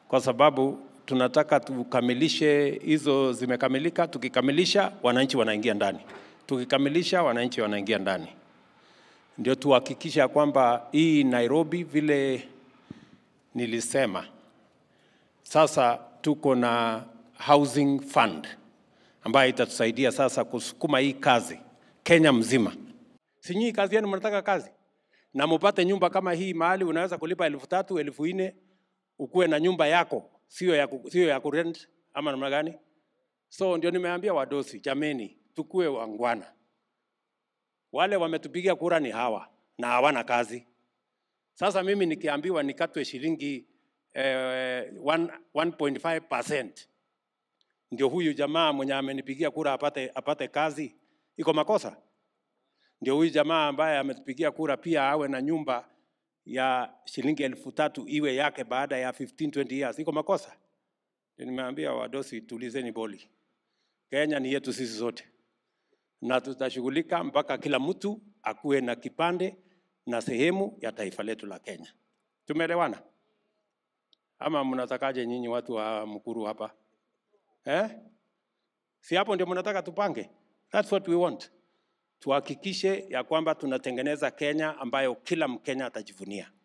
kwa sababu tunataka tukamilishe hizo zimekamilika. Tukikamilisha wananchi wanaingia ndani, tukikamilisha wananchi wanaingia ndani, ndio tuhakikisha kwamba hii Nairobi vile nilisema, sasa tuko na housing fund ambayo itatusaidia sasa kusukuma hii kazi Kenya mzima. Si nyinyi kazi yenu mnataka kazi na mupate nyumba kama hii mahali unaweza kulipa elfu tatu elfu nne ukuwe na nyumba yako, sio ya, ku- sio ya kurent ama namna gani? So ndio nimeambia wadosi, jameni, tukue wangwana. Wale wametupigia kura ni hawa na hawana kazi. Sasa mimi nikiambiwa nikatwe shilingi eh, 1.5% ndio huyu jamaa mwenye amenipigia kura apate, apate kazi, iko makosa? Ndio huyu jamaa ambaye ametupigia kura pia awe na nyumba ya shilingi elfu tatu iwe yake baada ya 15 20 years, iko makosa? Ndio Nimeambia wadosi, tulizeni boli. Kenya ni yetu sisi zote, na tutashughulika mpaka kila mtu akuwe na kipande na sehemu ya taifa letu la Kenya. Tumeelewana ama mnatakaje nyinyi watu wa Mkuru hapa eh? Si hapo ndio mnataka tupange? That's what we want. Tuhakikishe ya kwamba tunatengeneza Kenya ambayo kila Mkenya atajivunia.